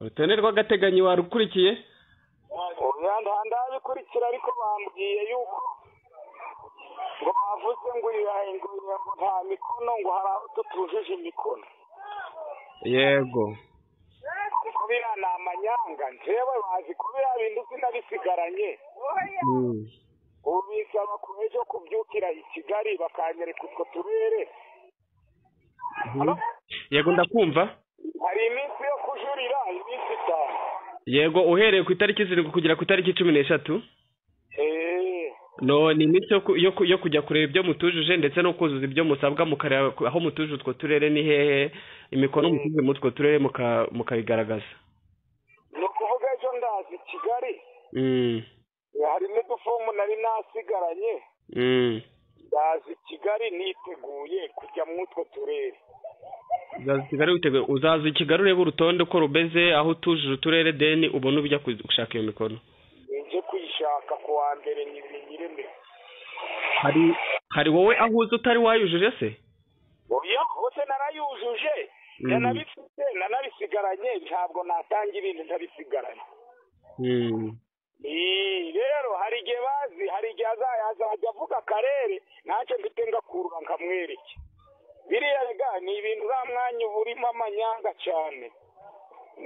urutonde rw'agateganyo warukurikiye ndabikurikira ariko bambwiye yuko ngo bavuze ngo ngo nta mikono ngo hari aho tutujuje imikono yego ariko biriya ni amanyanga njyewe bazi ko biriya bintu sinabisigaranye ubu bisaba ku ejo kubyukira i kigali bakanyereka utwo turere yego ndakumva hari iminsi yo kujurira iminsi itanu yego uhereye ku itariki zirindwi kugera ku itariki cumi n'eshatu eee no ni iminsi yo ku- yo ku- yo kujya kureba ibyo mutujuje ndetse no kuzuza ibyo musabwa mukareba ku- aho mutuje utwo turere ni hehe imikono mutuje muri utwo turere muka- mukayigaragaza ni ukuvuga ejo ndazi i kigali Mm, hari n'udufomu nari nasigaranye mm. ndazi i kigali niteguye kujya muri utwo turere uzaza i kigali witeguye uzaza i kigali urebe urutonde uko rubeze aho utujuje uturere deni ubone ujya kuzi- gushaka iyo mikono njye kuyishaka ku wa mbere nyir'ireme hari hari wowe aho uzi utari wayujuje se oya hose narayujuje Mm. nanabifite nanabisigaranye ntabwo natanga ibindi ntabisigaranye Mm, Ii, rero hari igihe bazi hari igihe azajya azajya avuga akarere ntacyo mfite ngakurura nkamwereke biriya rega ni ibintu uriya mwanya uba urimo amanyanga cyane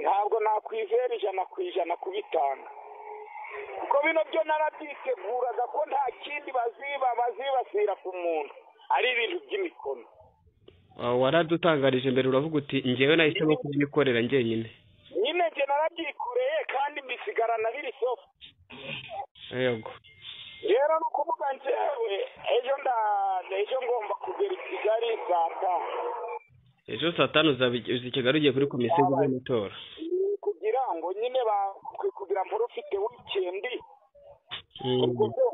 ntabwo nakwizera ijana ku ijana kubitanga kuko bino byo narabyiteguraga ko nta kindi baziba bazibasira ku muntu ari ibintu by'imikono ah, waradutangarije mbere uravuga uti ngewe nahisemo kubyikorera njyenyine nyine njye narabyikoreye kandi mbisigarana biri sofu yego rero ni ukuvuga njyewe ejo nda ejo ngomba kugera i kigali saa tanu ejo saa tanu uzaba i- uza i kigali ugiye kuri komisiyo z'amatora kugira ngo nyine ba- kugira mpore ufite wikendi ubwo Mm. byo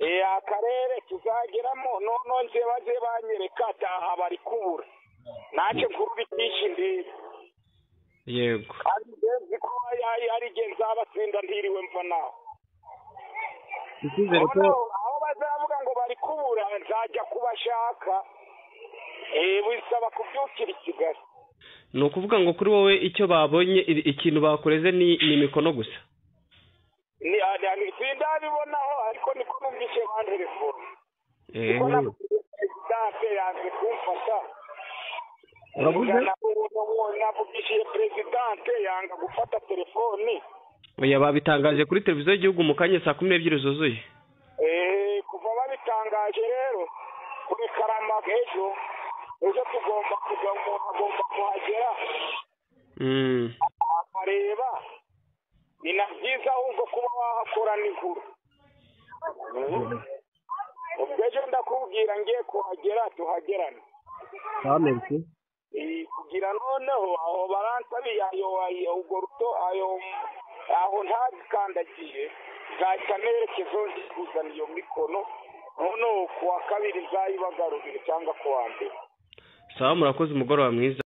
eh, akarere tuzageramo noneho nje baze banyereka ataha bari kubura ntacyo nkuru bitisha indiri yego kandi nzi ko ari ari igihe nzabatsinda ntiriwe mva nawe icyizere ko Noneho aho bazavuga ngo bari kubura nzajya kubashaka eh, bisaba kubyukira i kigali ni ukuvuga ngo kuri wowe icyo babonye i- ikintu bakoreze ni ni imikono gusa ni ni- sindabibonaho ariko niko numvise ba telefone Eh, perezidanse yanze kumfata uravuze navugishije perezidanse yanga gufata telefoni oya babitangaje kuri televiziyo y'igihugu mu kanya saa kumi n'ebyiri zuzuye Eh, kuva babitangaje rero kuri karamaga ejo ejo tugomba kujya umuntu agomba kuhagera Mm, akareba ni na byiza ahubwo kuba wahakora nijoro ubwo ejo ndakubwira ngiye kuhagera tuhagerane bamenetse Eh, kugira noneho aho baransabi ayo ayo ubwo ruto ayo aho ntabikandagiye nzahita nerekezo kuzana iyo mikono noneho ku wa kabiri nzayibagarurire cyangwa ku wa mbere sawa murakoze umugoroba mwiza